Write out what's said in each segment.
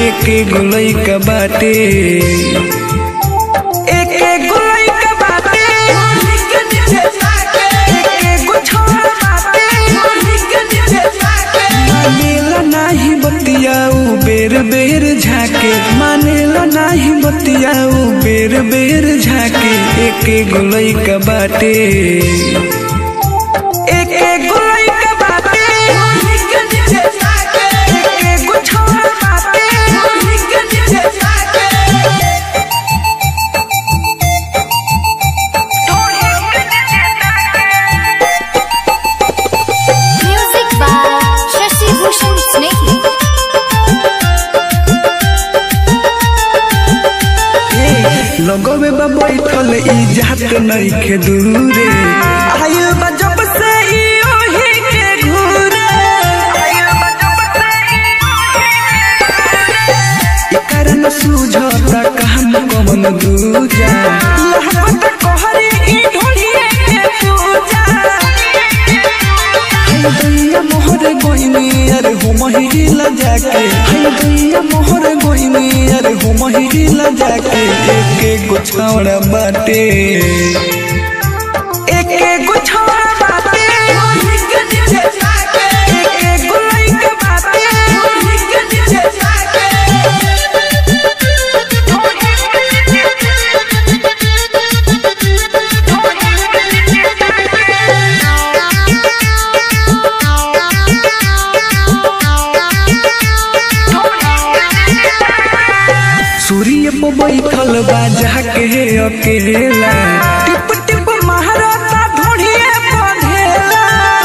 एके गोलई का बाटे एके गोलई का बाटे एके गो छौड़ा बाटे मानेला नाही बतियाऊ बेर बेर झाके मानेला नाही बतियाऊ बेर बेर झाके एके गोलई का बाटे एके गोलई का बाटे एके गो छौड़ा बाटे Music by Shashi Bhushan Snake. लगवे बा बैठल ई जात नइखे दूरे आयल बा जब से ई ओही के घूरे एकर न सूझता कहम कमन दूजा लहबत कहरी ई ढोलिए के पूजा हाय दैया मोहर गोइनी अरे हो महिला जाके हाय दैया मोहर गोइनी अरे हो महिला जाके एके गो छावड़ा बाटे एके गो छावड़ा बाटे एके गो लइका बाटे सूर्य पे बैठल बा जाके अकेला टिप टिप महाराता ढोढ़िए बंधेला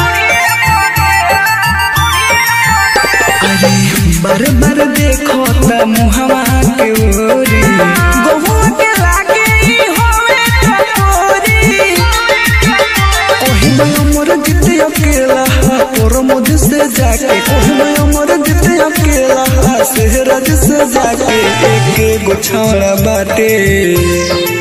अरे बार बार देखो त मुहवा के ओरी गहुआ के लागे ई होवे टकोरी ओही मैं अमर जित अकेला और मुझ से जाके ओही मैं अमर जित अकेला सेहरज से जाके एक गो छावड़ा बाटे